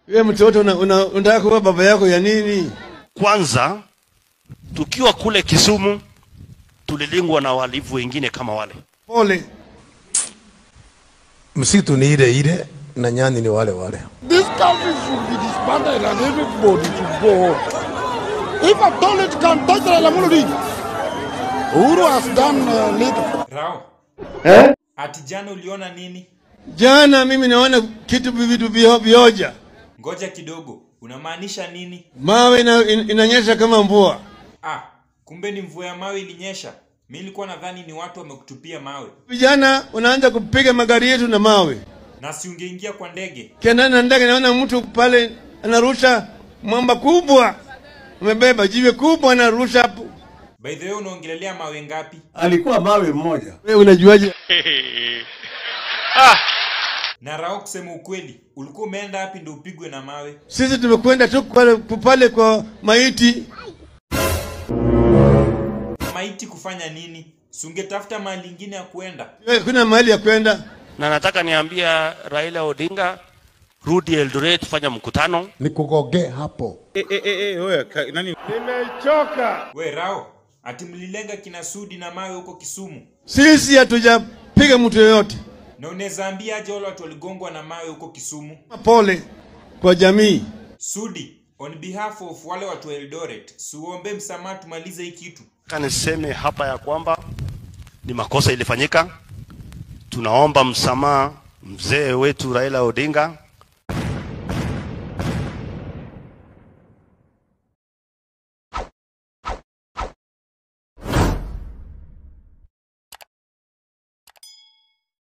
Wewe mtoto una- una- unataka kuwa baba yako ya nini? Kwanza tukiwa kule Kisumu tulilingwa na walivu wengine kama wale. Pole. Msitu ni ile ile na nyani ni wale wale. This country should be disbanded and everybody should go home. If at all it can touch Raila Amolo Odinga, Uhuru has done uh, little. Rao. Ati jana uliona nini? Jana mimi naona kitu vitu vio- vioja, Ngoja kidogo. Unamaanisha nini? mawe ina, in, inanyesha kama mvua. Ah, kumbe ni mvua ya mawe ilinyesha. Mi nilikuwa nadhani ni watu wamekutupia mawe. Vijana unaanza kupiga magari yetu na mawe. Na si ungeingia kwa ndege. Kienda na ndege, naona mtu pale anarusha mwamba kubwa, amebeba jiwe kubwa, anarusha hapo. By the way unaongelelea mawe ngapi? alikuwa mawe mmoja. Wewe unajuaje? Na Rao, kusema ukweli, ulikuwa umeenda wapi ndio upigwe na mawe? Sisi tumekwenda tu pale, pale kwa maiti. Maiti kufanya nini? Si ungetafuta mahali ingine ya kuenda? Wewe, Kuna mahali ya kwenda. Na nataka niambia Raila Odinga, rudi Eldoret, fanya mkutano. Nikugoge hapo. We Rao, ati mlilenga kina Sudi na mawe huko Kisumu. Sisi hatujapiga mtu yoyote. Na unaweza ambia aje wale watu waligongwa na mawe huko Kisumu? Pole kwa jamii. Sudi, on behalf of wale watu wa Eldoret, siuombe msamaha tumalize hii kitu. Nataka niseme hapa ya kwamba ni makosa ilifanyika. Tunaomba msamaha mzee wetu Raila Odinga